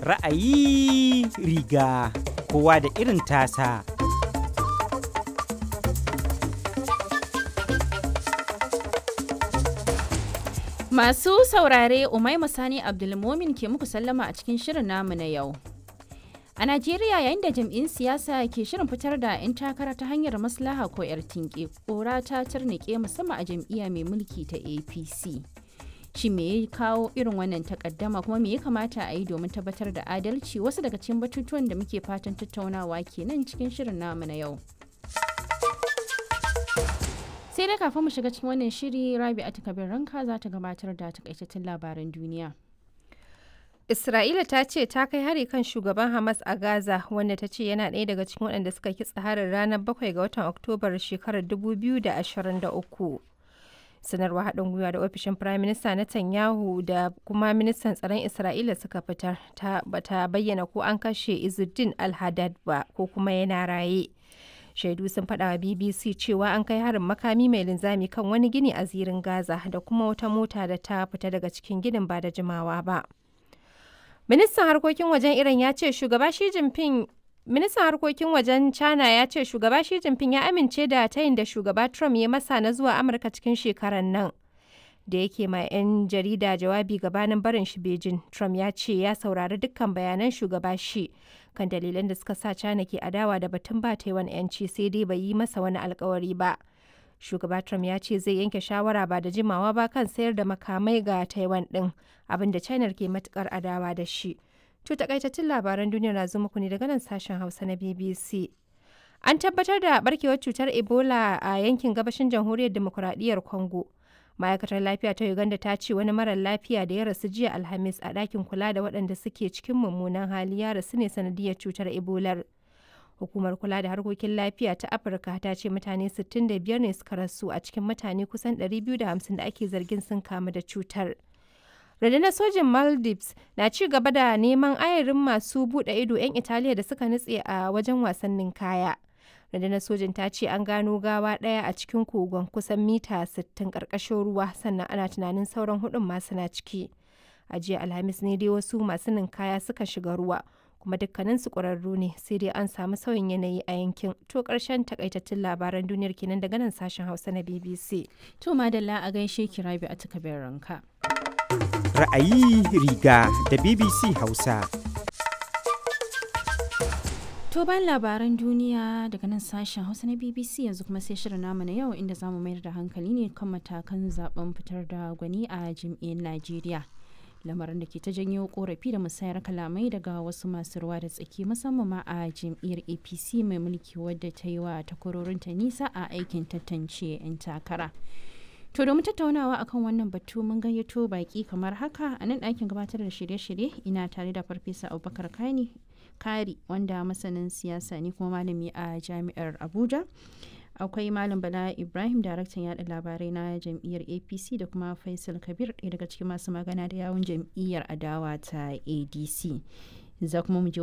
Ra'ayi riga kowa da irin tasa. Masu saurare Umaima Sani Abdulmomin ke muku sallama a cikin shirin namu na yau. A Najeriya yayin da jam'in siyasa ke shirin fitar da 'yan takara ta hanyar maslaha ko 'yar tinke, ƙora ta tarnike musamman a jam'iyya mai mulki ta APC. Shi me ya kawo irin wannan takaddama kuma me ya kamata a yi domin tabbatar da adalci wasu daga cikin batutuwan da muke fatan tattaunawa kenan cikin shirin namu na yau. sai dai kafin mu shiga cikin wannan shiri rabi a kabir ranka za ta gabatar da takaitattun labaran duniya Isra'ila ta ce ta kai hari kan shugaban Hamas a Gaza wanda ta ce yana ɗaya daga cikin waɗanda suka kitsa harin ranar 7 ga watan Oktobar shekarar 2023. Sanarwa haɗin gwiwa da ofishin Firayim Minista Netanyahu da kuma ministan tsaron Isra'ila suka fitar ta bata bayyana ko an kashe Izzuddin al-Haddad ba ko kuma yana raye. shaidu sun faɗa wa bbc cewa an kai harin makami mai linzami kan wani gini a zirin gaza da kuma wata mota da ta fita daga cikin ginin ba da jimawa ba ministan harkokin wajen iran ya ce shugaba shi jinping ministan harkokin wajen china ya ce shugaba shi jinping ya amince da tayin da shugaba trump ya masa na zuwa amurka cikin shekarar nan da yake ma 'yan jarida jawabi gabanin barin shi Beijing, Trump ya ce ya saurari dukkan bayanan shugaba shi kan dalilan da suka sa China ke adawa da batun ba Taiwan 'yanci sai dai bai yi masa wani alkawari ba. Shugaba Trump ya ce zai yanke shawara ba da jimawa ba kan sayar da makamai ga Taiwan din abin da China ke matukar adawa da shi. To takaitattun labaran duniya na zo muku ne daga nan sashen Hausa na BBC. An tabbatar da barkewar cutar Ebola a yankin gabashin jamhuriyar demokuraɗiyyar Congo. ma'aikatar lafiya ta uganda ta ce wani marar lafiya da ya rasu jiya alhamis a ɗakin kula da waɗanda suke cikin mummunan hali ya rasu ne sanadiyar cutar ebolar hukumar kula da harkokin lafiya ta afirka ta ce mutane 65 ne suka rasu a cikin mutane kusan 250 da ake zargin sun kamu da cutar rundunar sojin maldives na ci gaba da neman ayarin masu buɗe ido 'yan italiya da suka nutse a wajen wasannin kaya rundunar sojin ta ce an gano gawa ɗaya a cikin kogon kusan mita 60 ƙarƙashin ruwa sannan ana tunanin sauran hudun masu na ciki a jiya alhamis ne dai wasu masu ninkaya suka shiga ruwa kuma dukkanin su ƙwararru ne sai dai an samu sauyin yanayi a yankin to ƙarshen takaitattun labaran duniyar kenan daga nan sashen hausa na bbc to madalla a gaishe ki rabi a takabin ranka Ra'ayi riga da BBC Hausa. To bayan labaran duniya daga nan sashen Hausa na BBC yanzu kuma sai shirin namu na yau inda zamu mayar da hankali ne kan matakan zaben fitar da gwani a jam'iyyar Najeriya. Lamarin da ke ta janyo korafi da musayar kalamai daga wasu masu ruwa da tsaki musamman ma a jam'iyyar APC mai mulki wadda ta yi wa takwarorinta nisa a aikin tantance 'yan takara. To domin tattaunawa akan wannan batu mun gayyato baki kamar haka a nan ɗakin gabatar da shirye-shirye ina tare da Farfesa Abubakar Kani Kari wanda masanin siyasa ne kuma malami a jami'ar Abuja. Akwai Malam Bala Ibrahim daraktan yada labarai na jam'iyyar APC da kuma Faisal Kabir ɗaya daga cikin masu magana da yawun jam'iyyar adawa ta ADC. Za kuma mu je